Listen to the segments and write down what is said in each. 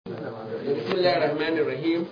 بسم الله الرحمن الرحيم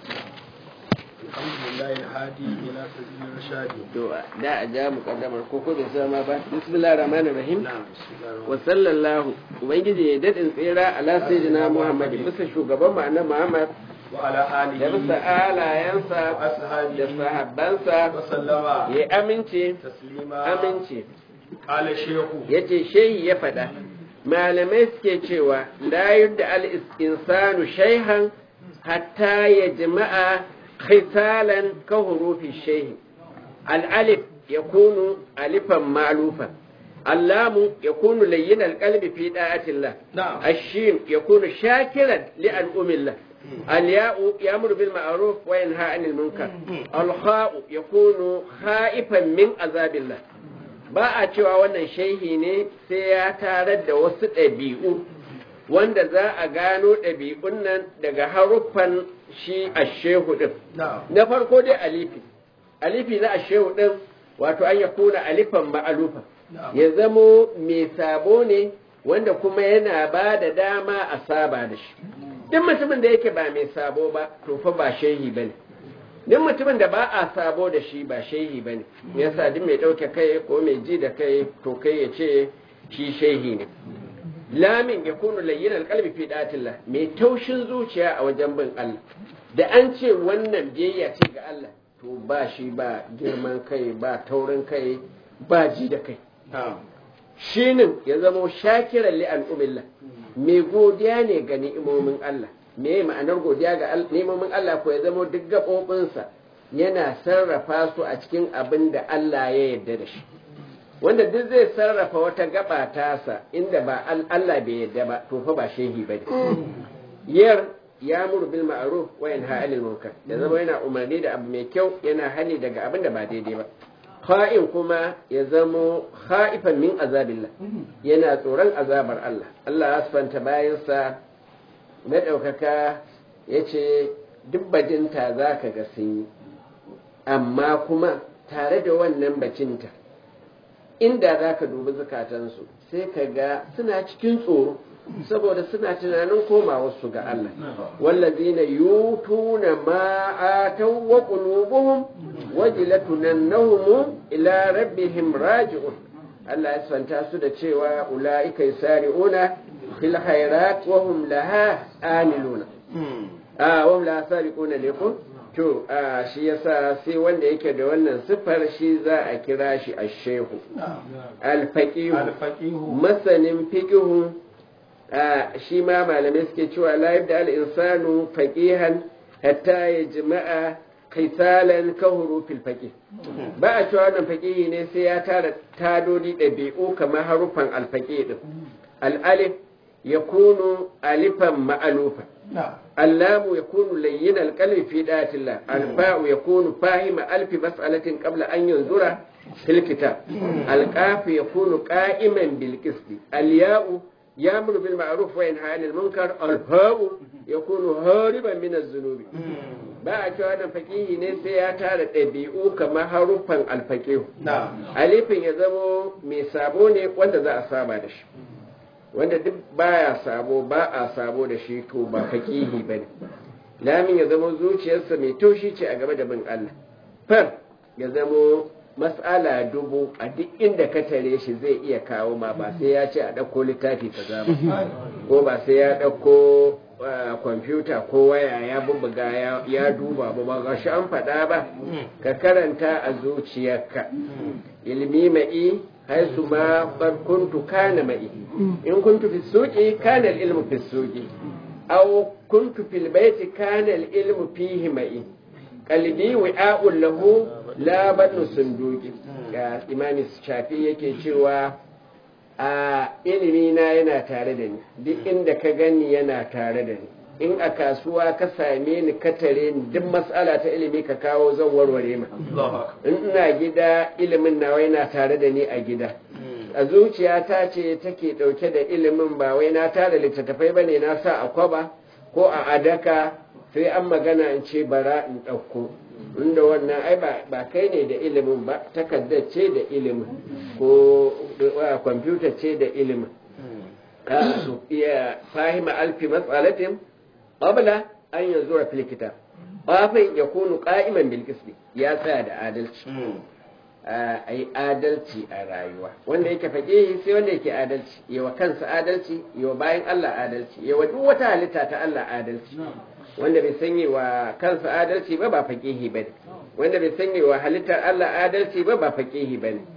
الحمد لله الهادي إلى سبيل الرشاد to da a ja mukaddamar ko ko bai sama ba bismillahir rahmanir rahim نعم بسم الله الرحمن wa sallallahu ubangiji ya dadin tsira ala sayyidina muhammad bisa shugaban mu annabi muhammad وعلى da bisa آله alayansa da وأصحابه sahabbansa وسلم ya amince تسليما amince قال الشيخ yace shehi ya faɗa malamai suke cewa la yudda al insanu shayhan hatta ya jama'a khisalan ka hurufi shehi al alif yakunu alifan ma'lufan اللام يكون لين القلب في طاعة الله نعم الشين يكون شاكرا لأنعم الله الياء يأمر بالمعروف وينهى عن المنكر الخاء يكون خائفا من عذاب الله ba a cewa wannan shehi ne sai ya tarar da wasu ɗabi'u wanda za a gano ɗabi'un nan daga haruffan shi a shehu ɗin نعم na farko dai alifi alifi na a shehu ɗin wato an ya kuna alifan ma'alufa نعم ya zamo mai sabo ne wanda kuma yana ba da dama a saba da shi duk mutumin da yake ba mai sabo ba to fa ba shehi bane duk mutumin da ba a sabo da shi ba shehi bane yasa duk mai ɗauke kai ko mai ji da kai to kai ya ce shi shehi ne lamin ya kunu layyin alƙalbi fi datillah mai taushin zuciya a wajen bin Allah da an ce wannan biyayya ce ga Allah to ba shi ba girman kai ba taurin kai ba ji da kai نعم shinin ya zamo shakiran li al'umillah mai godiya ne ga ni'imomin Allah me ma'anar godiya ga al- ni'imomin Allah ko ya zamo duk gaɓoɓinsa yana sarrafa su a cikin abin da Allah ya yarda da shi wanda duk zai sarrafa wata gaba tasa inda ba al- Allah bai yarda ba to fa ba shehi bane yar ya muru bil ma'ruf wa yanha 'anil munkar ya zama yana umarni da abu mai kyau yana hani daga abin da ba daidai ba kha'in kuma ya zamo kha'ifan min azabillah yana tsoron azabar Allah Allah ya sifanta bayansa na ɗaukaka ya ce duk bajinta za ka ga sun yi amma kuma tare da wannan bacinta inda za ka dubi zukatansu sai ka ga suna cikin tsoro saboda suna tunanin komawarsu ga Allah wallazina yutuna ma ataw wa qulubuhum wajilatun annahum ila rabbihim raji'un Allah ya santa su da cewa ulaika yasari'una fil khairat wa hum laha amiluna a wa hum laha sariquna ne ko to a shi yasa sai wanda yake da wannan sifar shi za a kira shi ash-shehu نعم al-faqih الفقيه masanin fiqihu a shi ma malamai suke cewa la yabda al-insanu faqihan hatta yajma'a qisalan ka hurufil faqih ba a cewa wannan faqihi ne sai ya tara tadodi ɗabi'u kamar harufan al-faqih din al-alif yakunu alifan ma'alufa نعم اللام يكون لين القلب في ذات الله الفاء يكون فاهم ألف مسألة قبل أن ينظر في الكتاب القاف يكون قائما بالقسط الياء يأمر بالمعروف وينهى عن المنكر الهاء يكون هاربا من الذنوب ba a cewa wannan fakihi ne sai ya tara ɗabi'u kamar haruffan alfakihu نعم alifin ya zamo mai sabo ne wanda za a saba da shi wanda duk baya sabo ba a sabo da shi to ba fakihi bane lamin ya zamo zuciyarsa mai taushi ce a game da bin Allah far ya zamo mas'ala dubu a duk inda ka tare shi zai iya kawo ma ba sai ya ce a ɗauko littafi kaza ba ko ba sai ya ɗauko uh, kwamfuta ko waya ya bubbuga ya- ya duba ba ba ga shi an faɗa ba ka karanta a zuciyarka ilmi ma'i haisu ma qad kuntu kana ma'i in kuntu fi suqi kana al-ilmu fi suqi aw kuntu fil baiti kana al-ilmu fihi ma'i qalbi wi'a'un lahu la badu sunduqi ga imami shafi yake cewa a ilimi na yana tare da ni duk inda ka gani yana tare da ni in a kasuwa ka same ni ka tare ni duk matsala ta ilimi ka kawo zan warware ma الله أكبر in ina gida ilimin nawa yana tare da ni a gida a zuciyata ce take ɗauke da ilimin ba wai na tara littattafai ba ne na sa a kwaba ko a adaka sai an magana in ce bara in ɗauko inda wannan ai ba ba kai ne da ilimin ba takardar ce da ilimin ko uh, kwamfuta ce da ilimin Ah, su iya fahima alfi matsalatin qabla an yanzura fil kitab qafin yakunu qa'iman bil qisti ya tsaya da adalci a yi adalci a rayuwa wanda yake faƙihi sai wanda yake adalci yawa kansa adalci yawa bayan Allah adalci yawa duk wata halitta ta Allah adalci wanda bai sanya wa kansa adalci ba ba faƙihi ba ne wanda bai sanya wa halittar Allah adalci ba ba faƙihi ba ne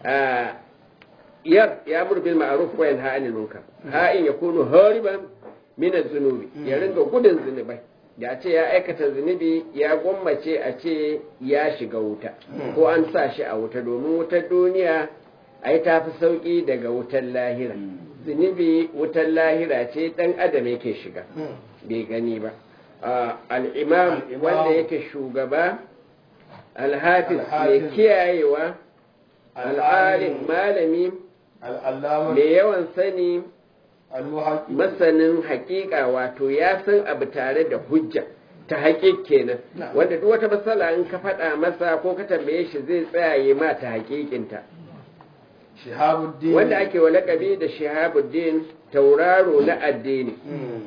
yar ya mur bil ma'ruf wa yanha 'anil munkar ha in yakunu hariban min az-zunubi ya ringa gudun zunubai da ce ya aikata zunubi ya gwammace a ce ya shiga wuta ko an sa shi a wuta domin wutar duniya ai ta fi sauƙi daga wutar lahira zunubi wutar lahira ce ɗan adam yake shiga bai gani ba al'imam wanda yake shugaba alhafiz mai kiyayewa al'alim malami mai yawan sani masanin hakika wato ya san abu tare da hujja ta haƙiƙ kenan wanda duk wata matsala in ka faɗa masa ko ka tambaye shi zai tsayaye ma ta haƙiƙinta wanda ake wa laƙabi da shihabuddin tauraro na addini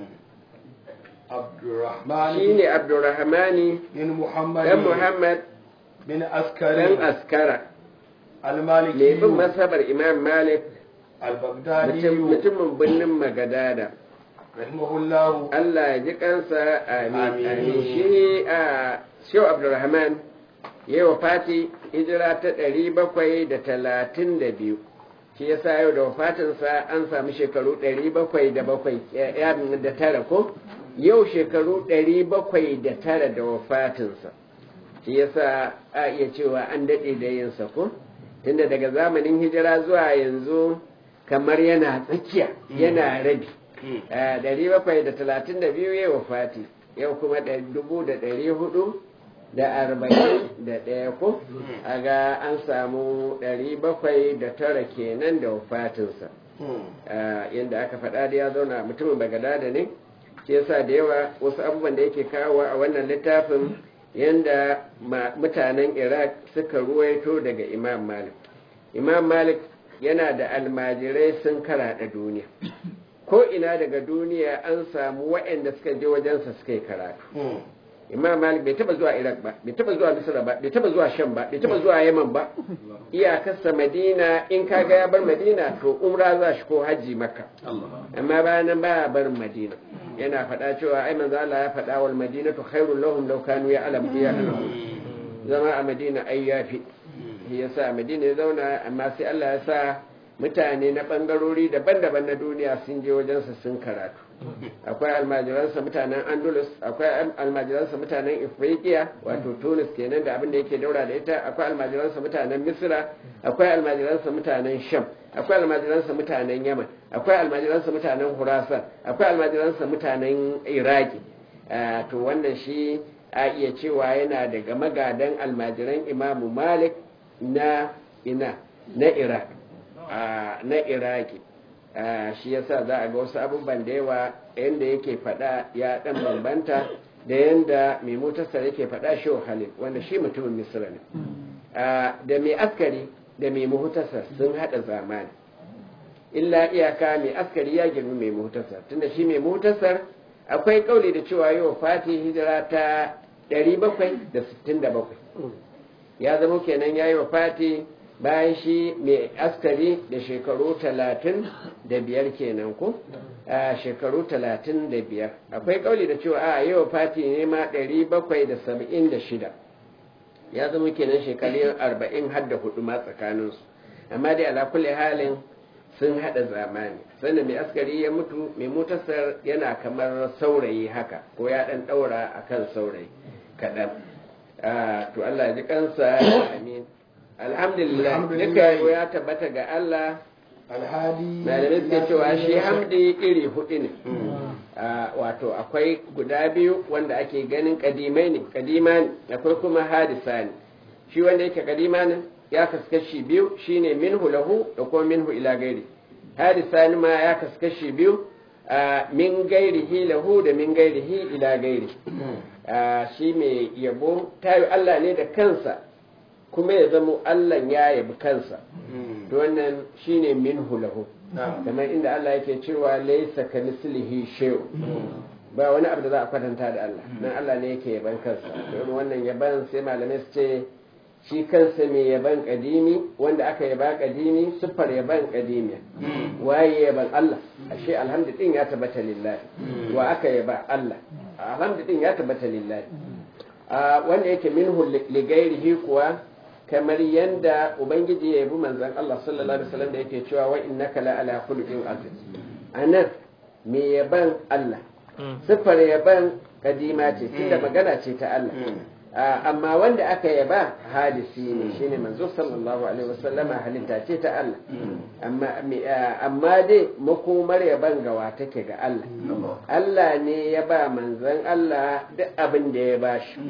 shi ne abdurrahmani dan muhammad bin dan askari askara al-maliki mai bin masabar imam malik al-baghdadi mutumin birnin magadada rahimahullahu Allah ya ji kansa amin Amin. amin shi a Shehu Abdulrahman ya wa Fati hijira ta ɗari bakwai da talatin da biyu shi ya sa yau da wafatinsa an samu shekaru ɗari bakwai da bakwai ya da tara ko yau shekaru ɗari bakwai da tara da wafatinsa shi ya sa a iya cewa an daɗe da yinsa ko tunda daga zamanin hijira zuwa yanzu kamar yana tsakiya yana rabi ɗari bakwai da talatin da biyu yau fati yau kuma dubu da ɗari hudu da arba'in da ɗaya ko a ga an samu ɗari bakwai da tara kenan da wafatinsa yadda aka faɗa da ya zauna mutumin bagadada ne shi yasa da yawa wasu abubuwan da yake kawo a wannan littafin yadda mutanen iraq suka ruwaito daga imam malik imam malik yana da almajirai sun karaɗa duniya ko ina daga duniya an samu waɗanda suka je wajensa suka yi karatu imam malik bai taba zuwa iraq ba bai taba zuwa misra ba bai taba zuwa sham ba bai taba zuwa yaman ba iyakarsa madina in kaga ya bar madina to umra za shi ko hajji makka amma bayan nan ba barin madina yana faɗa cewa ai manzo Allah ya faɗa wal madinatu khairul lahum law kanu ya'lamu ya zama a madina ai yafi shi yasa a madina ya zauna amma sai Allah ya sa mutane na ɓangarori daban-daban na duniya sun je wajensa sun karatu akwai almajiransa mutanen andalus akwai almajiransa mutanen ifriqiya wato tunis kenan da abin da yake daura da ita akwai almajiransa mutanen misra akwai almajiransa mutanen sham akwai almajiransa mutanen yaman akwai almajiransa mutanen hurasan akwai almajiransa mutanen iraki to wannan shi a iya cewa yana daga magadan almajiran imamu malik na ina na iraq na iraki shi yasa za a ga wasu abubuwan da yawa yadda yake faɗa ya ɗan bambanta da yadda mai motarsa yake faɗa shi halil wanda shi mutumin misira ne da mai askari da mai muhutasar sun haɗa zamani illa iyaka mai askari ya girmi mai muhutasar tunda shi mai muhutasar akwai kauli da cewa yau fati hijira ta 767 ya zama kenan ya yi wa fati bayan shi mai askari da shekaru talatin da biyar kenan ko a shekaru talatin da biyar akwai kauli da cewa a yau fati ne ma ɗari bakwai da saba'in da shida ya zama kenan shekaru arba'in har da hudu ma tsakaninsu amma dai ala kulli halin sun haɗa zamani sannan mai askari ya mutu mai mutasar yana kamar saurayi haka ko ya ɗan ɗaura a kan saurayi kaɗan to Allah ji kansa amin alhamdulillah duka ya tabbata ga Allah malamai suke cewa shi hamdi iri hudu ne wato akwai guda biyu wanda ake ganin kadimai ne kadima ne akwai kuma hadisa ne shi wanda yake kadima ne ya kaskashi biyu shine minhu lahu da kuma minhu ila gairi hadisa ne ma ya kaskashi biyu min gairihi lahu da min gairihi ila gairi shi mai yabo tayo Allah ne da kansa kuma ya zamo Allah ya yabi kansa wannan shine minhu lahu kamar inda Allah yake cewa laysa ka mislihi shay'un ba wani abu da za a kwatanta da Allah dan Allah ne yake yaban kansa irin wannan yaban sai malamai su ce shi kansa mai yaban kadimi wanda aka yaba kadimi siffar yaban kadimi waye yaban Allah ashe alhamdu din ya tabbata lillahi wa aka yaba Allah alhamdu din ya tabbata lillahi wanda yake minhu ligairihi kuwa kamar yanda ubangiji ya yabi manzon Allah sallallahu alaihi wasallam da yake cewa wa innaka la ala khuluqin azim anan me yaban Allah siffar yaban kadima ce tunda magana ce ta Allah amma wanda aka yaba hadisi ne shine manzo sallallahu alaihi wasallama halitta ce ta Allah amma amma dai makomar yaban gawa take ga Allah Allah ne ya ba manzon Allah duk abin da ya bashi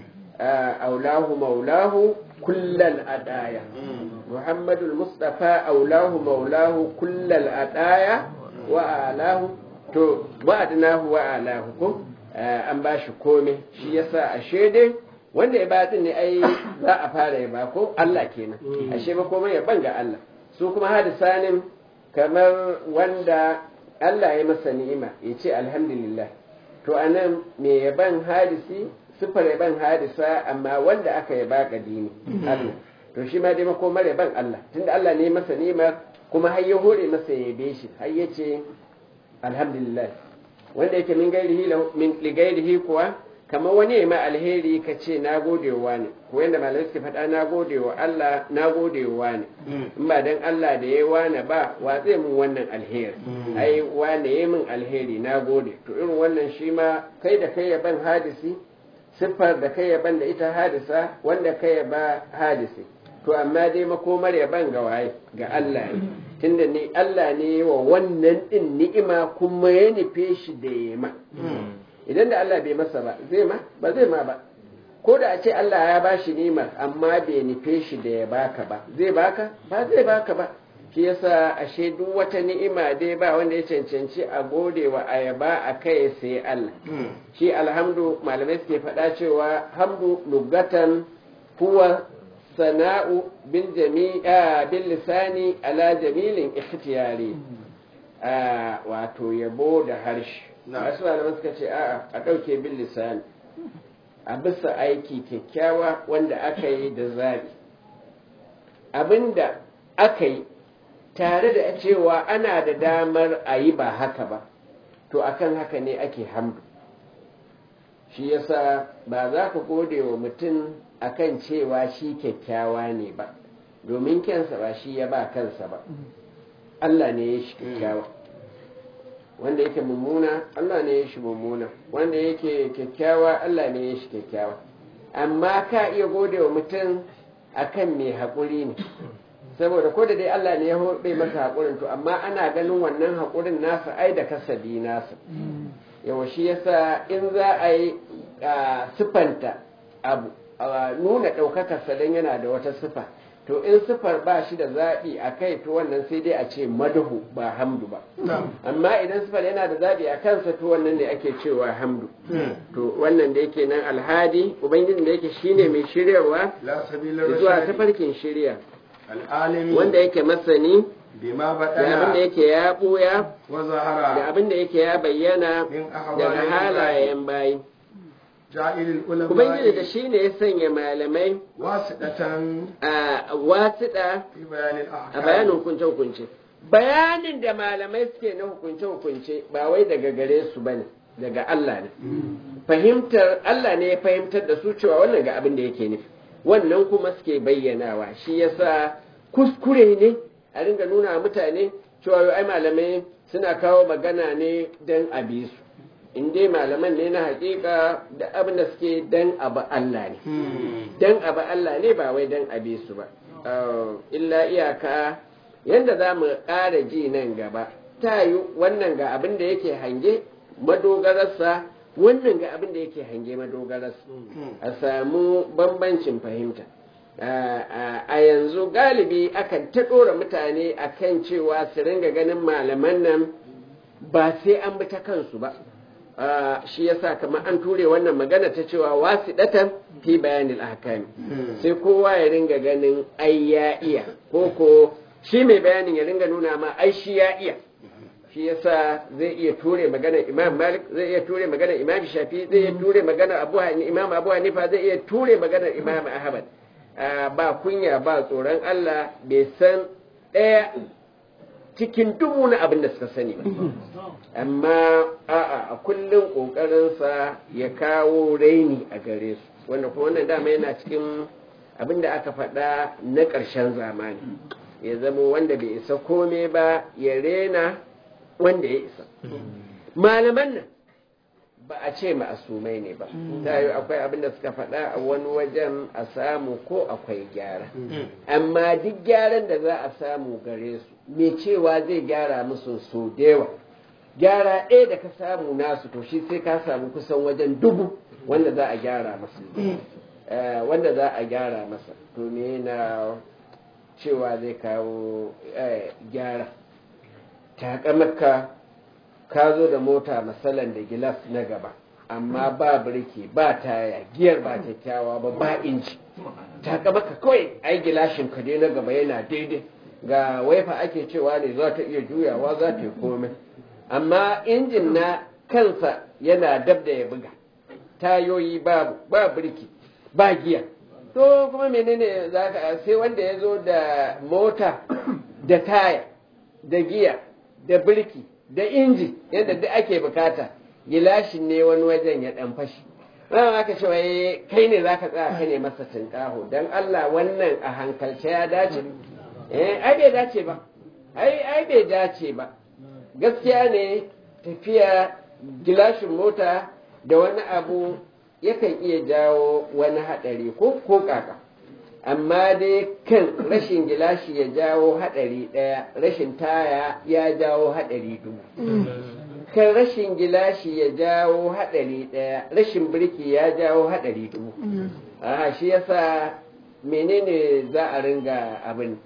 aulahu maulahu kullal adaya muhammadul mustafa aulahu maulahu kullal adaya wa alahu to wa'adnahu wa alahu ko an bashi komai shi yasa ashe dai wanda ya batin ne ai za a fara ya ba ko Allah kenan ashe ba komai ya banga Allah su kuma hadisanin kamar wanda Allah ya masa ni'ima ya ce alhamdulillah to anan me yaban hadisi sifar yaban hadisa amma wanda aka yaba kadini Allah to shi ma dai makomar yaban Allah tunda Allah ne masa ni'imar kuma har ya hore masa ya yabe shi har ya ce alhamdulillah wanda yake min gairihi min ligairihi kuwa kamar wani ma alheri ka ce na gode wa ne ko yadda malamai suke faɗa na gode wa Allah na gode wa ne in ba dan Allah da ya wane ba wa zai mun wannan alheri ai wane ya min alheri na gode to irin wannan shi ma kai da kai yaban hadisi siffar da kai yaban da ita hadisa wanda kai yaba hadisi to amma dai makomar yaban ga waye ga Allah ne tunda ni Allah ne wa wannan din ni'ima kuma ya nufe shi da yema idan da Allah bai masa ba zai ma ba zai ma ba ko da a ce Allah ya ba shi nimar amma bai nufe shi da ya baka ba zai baka ba zai baka ba shi yasa ashe duk wata ni'ima dai ba wanda ya cancanci a gode wa ayaba a kai sai Allah shi alhamdu malamai suke faɗa cewa hamdu lugatan huwa sana'u bil jami'a bil lisani ala jamilin ikhtiyari wato yabo da harshe masu malaman suka ce a'a a ɗauke bin lisani a bisa aiki kyakkyawa wanda aka yi da zabi abinda aka yi tare da cewa ana da damar a yi ba haka ba to akan haka ne ake hamdu shi yasa ba za ka gode wa mutum akan cewa shi kyakkyawa ne ba domin kyansa ba shi ya ba kansa ba Allah ne ya shi kyakkyawa wanda yake mummuna Allah ne ya shi mummuna wanda yake kyakkyawa Allah ne ya shi kyakkyawa amma ka iya gode wa mutum akan mai haƙuri ne saboda ko da dai Allah ne ya hoɓe masa haƙurin to amma ana ganin wannan haƙurin nasa ai da kasabi nasa yawa shi yasa in za a yi sifanta abu nuna ɗaukakarsa don yana da wata sifa to in sifar ba shi da zaɓi a kai to wannan sai dai a ce madahu ba hamdu ba amma idan sifar yana da zaɓi a kansa to wannan ne ake cewa hamdu to wannan da yake nan alhadi ubangiji da yake shine mai shiryarwa zuwa tafarkin shirya wanda yake masani bima da abin da yake ya ɓuya wa zahara da abin da yake ya bayyana min daga ahwalil halayen bayi ja'ilil ulama ubangiji da shi ne ya sanya malamai wasidatan a wasiɗa fi bayanil a ahkam bayanin hukunce-hukunce bayanin da malamai suke na hukunce-hukunce ba wai daga gare su ba ne daga Allah ne fahimtar Allah ne ya fahimtar da su cewa wannan ga abin da yake nufi wannan kuma suke bayyanawa shi yasa kuskure ne a ringa nuna wa mutane cewa yau ai malamai suna kawo magana ne don a bi su in dai malaman ne na hakika da abin da suke dan abu Allah ne dan abu Allah ne ba wai dan abi su ba Uh, illa iyaka yadda za mu ƙara ji nan gaba ta yi wannan ga abin da yake hange madogararsa wannan ga abin da yake hange madogararsa a samu bambancin fahimta Uh, a yanzu galibi akan ta ɗora mutane akan cewa su ringa ganin malaman nan ba sai an bi ta kansu ba Uh, shi yasa kamar an ture wannan magana ta cewa wasiɗatan fi bayanil ahkami sai kowa ya ringa ganin ai ya iya ko ko shi mai bayanin ya ringa nuna ma ai shi ya iya shi yasa zai iya ture maganar imam malik zai iya ture maganar imam shafi zai iya ture maganar abu Hani- imam abu hanifa zai iya ture maganar imam ahmad Ah, ba kunya ba tsoron allah bai san ɗaya cikin dubu na abin da suka sani ba amma a'a a kullum ƙoƙarinsa ya kawo raini a gare su wanda kuma wannan dama yana cikin abin da aka faɗa na ƙarshen zamani ya zama wanda bai isa kome ba ya rena wanda ya isa malaman nan ba a ce ma'asumai ne ba ta yi akwai abin da suka faɗa a wani wajen a samu ko akwai gyara amma duk gyaran da za a samu gare su mai cewa zai gyara musu so da yawa gyara ɗaya da ka samu nasu to shi sai ka samu kusan wajen dubu wanda za a gyara masa Eh, wanda za a gyara masa to me na cewa zai kawo eh, gyara takamaka ka zo da mota masalan da gilas na gaba amma ba birki ba taya giyar ba kyakkyawa ba ba inci takamaka kawai ai gilashin ka dai na gaba yana daidai ga waifa ake cewa ne za ta iya juyawa za ta yi komai amma injin na kansa yana dab da ya buga tayoyi babu ba birki ba giya to kuma menene za ka sai wanda ya zo da mota da taya da giya da birki da inji yadda duk ake bukata gilashin ne wani wajen ya dan fashi wannan aka ce wai kai ne zaka tsaya kai ne masa tinkaho dan Allah wannan a hankalce ya dace eh ai bai dace ba ai ai bai dace ba gaskiya ne tafiya gilashin mota da wani abu yakan iya jawo wani haɗari ko ko kaka amma dai kan rashin gilashi ya jawo haɗari ɗaya rashin taya ya jawo haɗari dubu kan rashin gilashi ya jawo haɗari ɗaya rashin birki ya jawo haɗari dubu a shi yasa menene za a ringa abin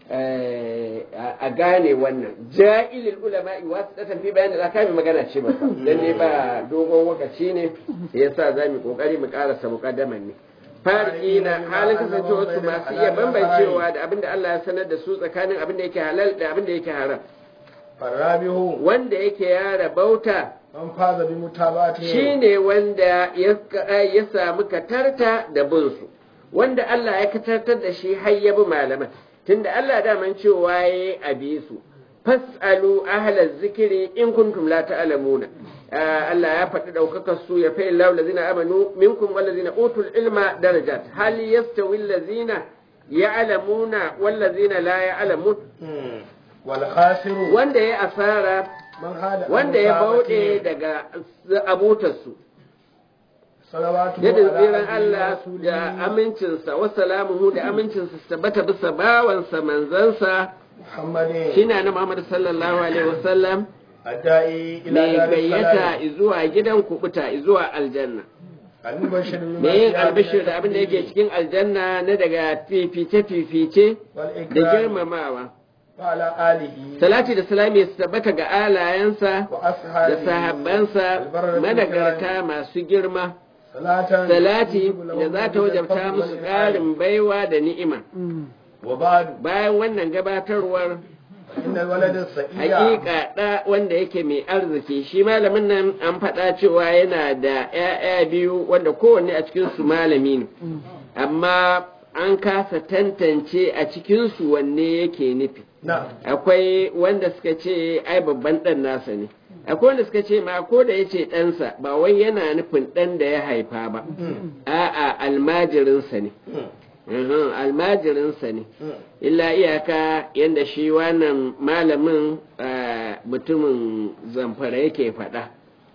eh, a a gane wannan ja'ilil ulama'i wasu ɗatan fi bayan da za ka yi magana ce ba dan ne ba dogon wakaci ne yasa za mu kokari mu karasa muqaddaman ne farki na halin kasancewa su masu iya bambancewa da abin da Allah ya sanar da su tsakanin abin da yake halal da abin da yake haram فالرابع wanda yake yara bauta من فاز بمتابعته shine wanda ya ya samu katarta da binsu wanda Allah ya katartar da shi har ya bi malaman tunda Allah daman cewa yayi a bi su fas'alu ahla zikiri in kuntum la ta'lamuna Ah, Allah ya faɗi ɗaukakar su ya fa'i lahu lazina amanu minkum wallazina utul ilma darajat hal yastawi allazina ya'lamuna wallazina la ya'lamun مم. والخاسر wanda ya asara من هذا wanda ya bauɗe daga abutarsu صلوات da tsiran Allah da amincinsa wa salamuhu da amincinsa su tabbata bisa bawansa manzansa محمد shine na Muhammad sallallahu alaihi wasallam الداعي إلى mai دار gayyata السلام zuwa gidan kubuta zuwa aljanna المبشر بما me yin فيها albishir من da abin da yake التفضيل cikin aljanna na daga fifice fifice da والإكرام girmamawa وعلى آله salati da salami su tabbata ga alayensa da وأصحابه sahabbansa البررة managarta الكرام. masu girma صلاة salati تجيب لهم da za ta من wajabta الفضل musu والإنعام. ƙarin baiwa da ni'ima وبعد bayan wannan gabatarwar إن الولد السعيد hakika ɗa wanda yake mai arziki shi malamin nan an faɗa cewa yana da ‘ya'ya biyu wanda kowanne a cikinsu malami ne amma an kasa tantance a cikinsu wanne yake nufi نعم akwai wanda suka ce ai babban ɗan nasa ne akwai wanda suka ce ma ko da ya ce ɗansa ba wai yana nufin ɗan da ya haifa ba a'a almajirinsa ne Uhum, almajirinsa ne illa iyaka yadda shi wannan malamin ah, mutumin zamfara yake faɗa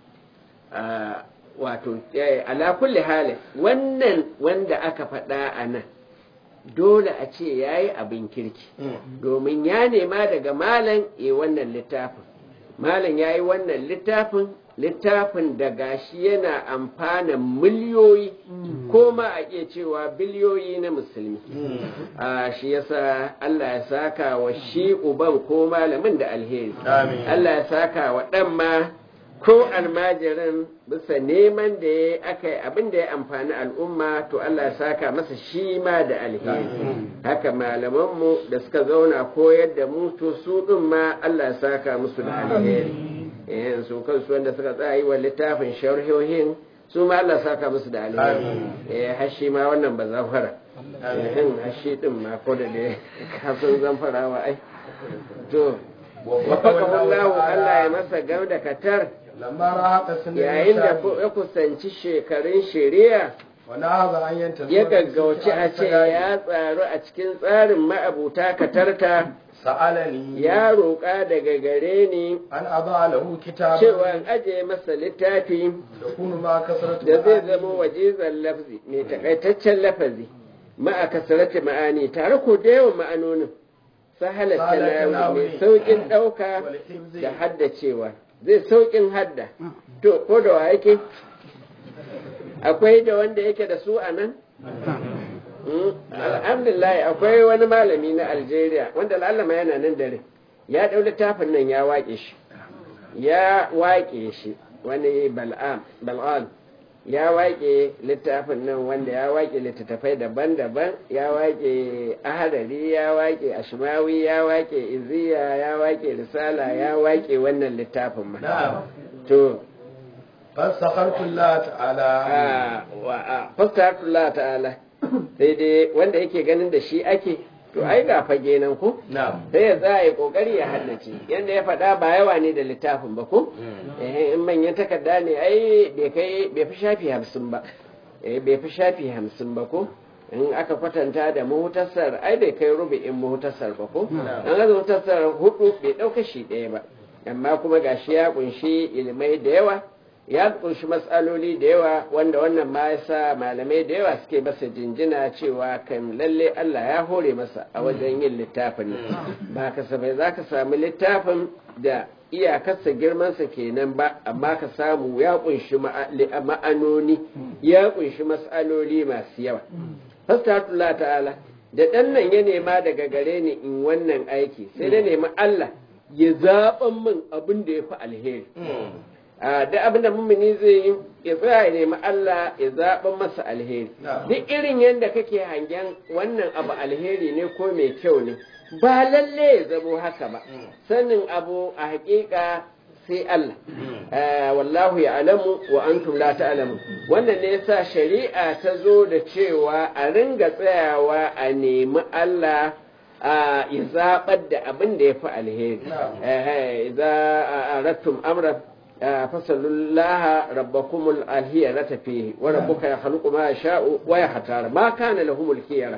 Ah, wato eh, ala kulli halin wannan wanda aka faɗa a nan dole a ce ya yi abin kirki domin ya nema daga malam ya wannan littafin malam ya yi wannan littafin littafin da gashi yana amfana miliyoyi ko ma a iya cewa biliyoyi na musulmi a shi yasa Allah ya saka wa shi uban ko malamin da alheri Amin. Allah ya saka wa ɗan ma ko almajirin bisa neman da ya aka yi abin da ya amfani al'umma to Allah ya saka masa shi ma da alheri haka malamanmu da suka zauna koyar da mu to su ɗin ma Allah ya saka musu da alheri eh su kansu wanda suka tsaya yi wa littafin sharhohin su ma Allah ya saka musu da alheri eh hashi ma wannan ba zafara eh hashi din ma ko da dai kafin zamfarawa ai to wafakahullahu Allah ya masa gam da katar lamma rahata sunan yayin da ya kusanci shekarun shari'a wani haza an yanta ya gaggauci a ce ya tsaru a cikin tsarin ma'abuta katarta sa'alani ya roƙa daga gare ni an aza lahu kitaba cewa in aje masa littafi da kunu ma kasaratu da zai zama wajizan lafzi mai takaitaccen lafazi ma'a kasarati ma'ani tare ko da yawan ma'anonin sahalar tanawi mai sauƙin ɗauka da haddacewa zai sauƙin hadda to ko da wa yake akwai da wanda yake da su a nan alhamdulillah akwai wani malami na algeria wanda lallama yana nan dare ya ɗau littafin nan ya waƙe shi ya waƙe shi wani bal'am ya waƙe littafin nan wanda ya waƙe littattafai daban-daban ya waƙe ahadari ya waƙe ashmawi ya waƙe iziya ya waƙe risala ya waƙe wannan littafin ma to fasakhartu Allah ta'ala fasakhartu Allah ta'ala sai dai wanda yake ganin da shi ake to ai ga fage nan ko sai ya tsaya ya kokari ya haddace yanda ya faɗa ba yawa ne da littafin ba ko eh in manyan takarda ne ai bai kai bai fi shafi hamsin ba eh bai fi shafi hamsin ba ko in aka kwatanta da muhtasar ai bai kai rubu'in muhtasar ba ko an ga muhtasar hudu bai dauka shi ɗaya ba amma kuma gashi ya kunshi ilimai da yawa ya kunshi matsaloli da yawa wanda wannan ma yasa malamai da yawa suke masa jinjina cewa kan lalle Allah ya hore masa a wajen yin littafin nan ba kasafai za ka samu littafin da iyakarsa girmansa kenan ba amma ka samu ya kunshi ma'anoni ya kunshi matsaloli masu yawa fastatullah ta'ala da ɗan nan ya nema daga gare ni in wannan aiki sai da nemi Allah ya zaɓan min abin da ya fi alheri da abin da mummuni zai yi ya tsaya ya nemi Allah ya zaɓa masa alheri duk irin yadda kake hangen wannan abu alheri ne ko mai kyau ne ba lalle ya zamo haka ba sanin abu a hakika sai Allah wallahu ya alamu wa antum la ta'lamu wannan ne yasa shari'a ta zo da cewa a ringa tsayawa a nemi Allah ya zaɓar da abin da ya fi alheri za a rattum amra فصلوا الله ربكم الهيرة فيه وربك يخلق ما يشاء ويختار ما كان لهم الخيرة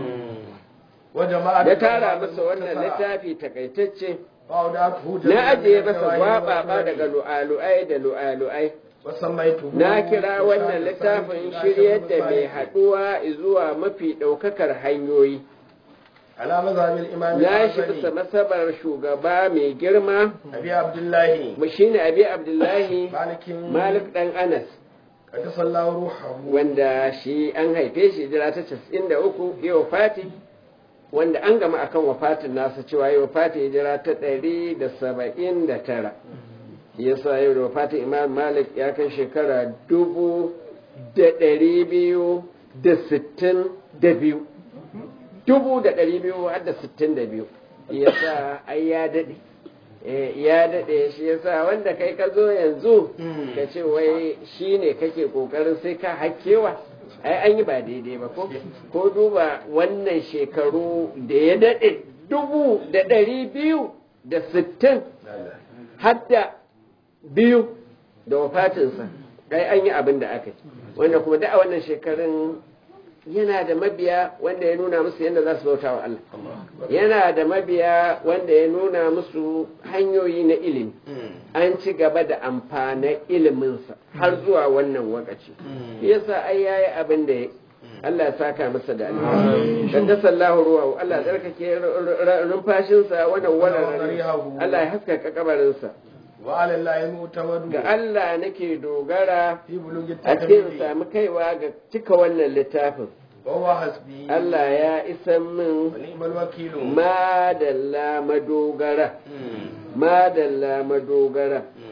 da tara masa wannan littafi takaitacce na ajiye masa gwaba daga lu'alu'ai da lu'alu'ai na kira wannan littafin shiryar da mai haɗuwa zuwa mafi ɗaukakar hanyoyi ala mazhabin imam ya shi bisa masabar shugaba mai girma abi abdullahi mu shine abi abdullahi malikin malik dan anas kada sallahu ruhahu wanda shi an haife shi jira ta 93 ya wafati wanda an gama akan wafatin nasa cewa ya wafati hijira ta 179 yasa yau da wafatin imam malik ya kai shekara dubu da ɗari biyu da sittin da biyu dubu da ɗari biyu har da sittin da biyu ya sa ai ya daɗe ya daɗe shi ya sa wanda kai ka zo yanzu ka ce wai shi ne kake ƙoƙarin sai ka hakkewa ai an yi ba daidai ba ko ko duba wannan shekaru da ya daɗe dubu da ɗari biyu da sittin har da biyu da wafatinsa ai an yi abin da aka yi wanda kuma da a wannan shekarun yana da mabiya wanda ya nuna musu yadda za su bauta wa Allah yana da mabiya wanda ya nuna musu hanyoyi na ilimi an ci gaba da amfanin iliminsa har zuwa wannan wakaci yasa ai yayi abin da ya Allah ya saka masa da alheri kaddasa Allah ruwa Allah ya tsarkake numfashinsa wannan wannan Allah ya haskaka kabarinsa ga Allah nake dogara a cikin sami kaiwa ga cika wannan littafin Allah ya isa min madalla madogara madalla madogara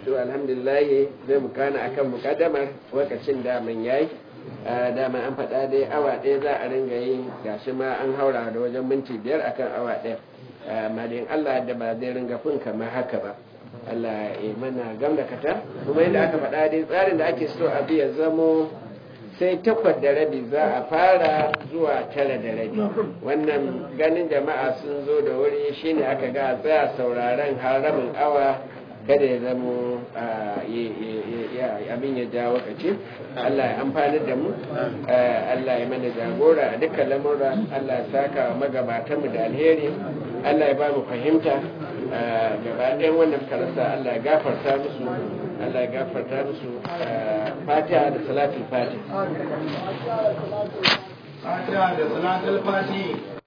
to alhamdulillah zai mu kana akan mukaddamar lokacin daman yayi dama an faɗa dai awa ɗaya za a ringa yi gashi ma an haura da wajen minti biyar akan awa ɗaya amma dai Allah da ba zai ringa fin kamar haka ba Allah ya mana gam da kata kuma yadda aka faɗa dai tsarin da ake so a ya zamo sai takwas da rabi za a fara zuwa tara da rabi wannan ganin jama'a sun zo da wuri shine aka ga tsaya sauraren haramin awa kada ya zamo abin ya ja wakaci Allah ya amfani da mu Allah ya mana jagora a dukkan lamura Allah ya saka wa magabatanmu da alheri Allah ya ba mu fahimta gaba ɗayan wannan karasa Allah ya gafarta musu Allah ya gafarta musu fatiha da salatul fatiha fatiha da salatul fatiha